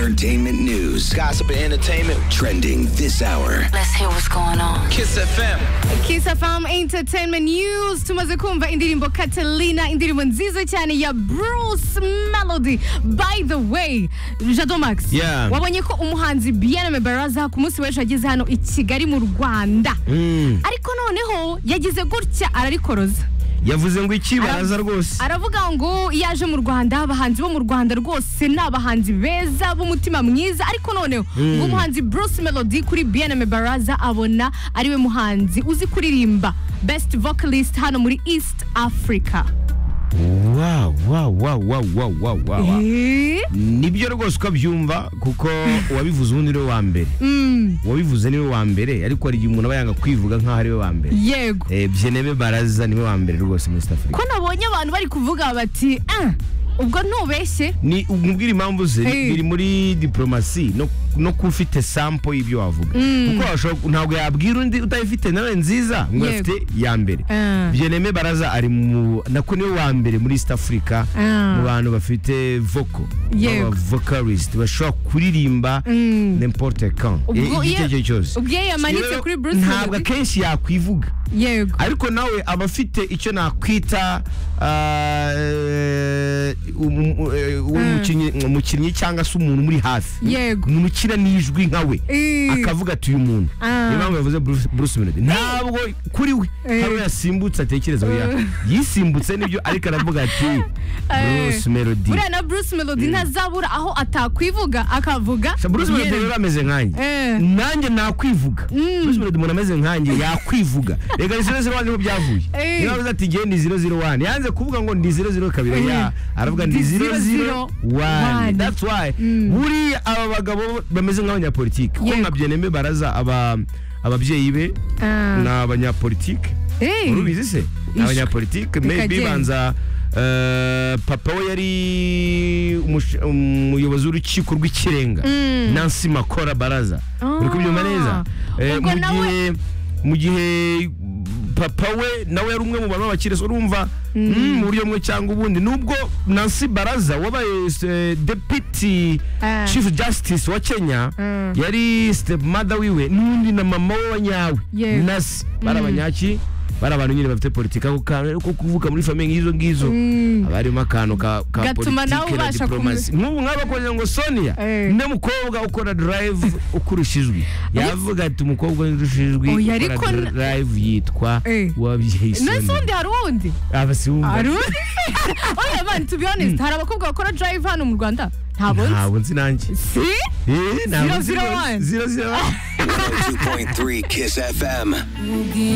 entertainment news. Gossip and entertainment. Trending this hour. Let's hear what's going on. Kiss FM. Kiss FM Entertainment News tumaze kumva indirimbo Catalina indirimbo nziza cyane ya Bruce Melody by the way Jado Max Yeah. wabonye ko umuhanzi Bien Baraza ku munsi w'ejo ageze hano i Kigali mu Rwanda ariko noneho yagize gutya ararikoroza yavuze ngo iki Ara- baraza rwose aravuga ngo iyo aje mu rwanda abahanzi bo mu rwanda rwose ni abahanzi beza b'umutima mwiza ariko noneho ngo umuhanzi bruce melody kuri bnm baraza abona ariwe muhanzi uzi kuririmba best vocalist hano muri east africa wow wow wow wow wow wow wow wow. Eh? nibyo rwose uko abyumva kuko uwabivuze ubundi niwe wa mbere Mm, uwabivuze niwe wa mbere ariko hari igihe umuntu aba yanga kwivuga nk'aho ariwe wa mbere yego Eh, byeneme baraza niwe wa mbere rwose muri East Africa ko nabonye abantu bari kuvuga bati "Ah, ubwo ntubeshye ni umubwira impamvu ze Eh. biri muri diplomasi no no kuba ufite sample y'ibyo wavuga kuko washobora- ntabwo yabwira undi utayifite nawe nziza ngo Yego. afite ya mbere Ah. byeneme baraza ari mu nako niwe wa mbere muri East Africa Ah. mu bantu bafite vocal Yego. aba vocalist bashobora kuririmba n'importe quand Ubwo igiti iyo- icyo ari cyo cyose ubwo iyo yamanitse Rero, kuri Bruce ntabwo Melody. akenshi yakwivuga yego ariko nawe aba afite icyo nakwita ah, um- eh, umukinnyi- umukinnyi cyangwa se umuntu muri hafi Yego. umuntu ukina n'ijwi nka we Eh. akavuga ati uyu muntu Ah. niyo mpamvu yavuze Bruce- bruce melody ntabwo kuri we Eh. hari uwo yasimbutse atekereza oya Eh. yisimbutse nibyo ariko aravuga ati Eh. bruce melody buriya na bruce melody ntazabura aho atakwivuga akavuga Sa- Bruce Melody Bien- rero ameze nkanjye Eh. nanjye nakwivuga Bruce Melody umuntu ameze nkanjye yakwivuga reka ni zero zero wani niho byavuye Eh. niba avuze ati ngewe ni zero zero wani yanze kuvuga ngo ndi zero zero kabiri Eh. oya aravuga ndi Ndi zero zero 00 wani one. that's why buriya aba bagabo bameze nk'abanyapolitike kuko Yego. nka byeneme baraza aba ababyeyi be Ah. ni abanyapolitike Eh. urubizi se ni abanyapolitike maybe Bikagenda. banza eh, papa we yari umush- umuyobozi w'urukiko rw'ikirenga Mm. nancy makora baraza Ah. uri kubyumva neza Eh, Ubwo mu nawe- gihe mu gihe papa we nawe yari umwe mu bantu b'abakirisitu urumva mm, mu buryo bumwe cyangwa ubundi nubwo nancy baraza wabaye eh, deputy Ah. chief justice wa kenya Mm. yari stepmother wiwe n'undi na mama we wa nyawe Yego. nasi bari abanyaki bari abantu nyine bafite politiki ako kantu ko kuvuka muri famiye nk'izo ngizo haba harimo akantu ka ka Gatuma nawe politiki na ubasha diporomasi nk'ubu nk'aba bakoze ngo sonia Eh. undi mukobwa ukora darayivu ukurusha ijwi yavuga ati umukobwa urusha ijwi Oya, ukora ariko na- darayivu yitwa Eh. uwabyeyi nese sonia undi hari uwundi aba si wumva hari uwundi oya mani to be honest hari abakobwa bakora drive hano mu rwanda ntabwo nzi ntabwo nzi nanjye si Eh, ntabwo Zero, nzi zero, nanjye. one. zero zero one 2.3 Kiss FM.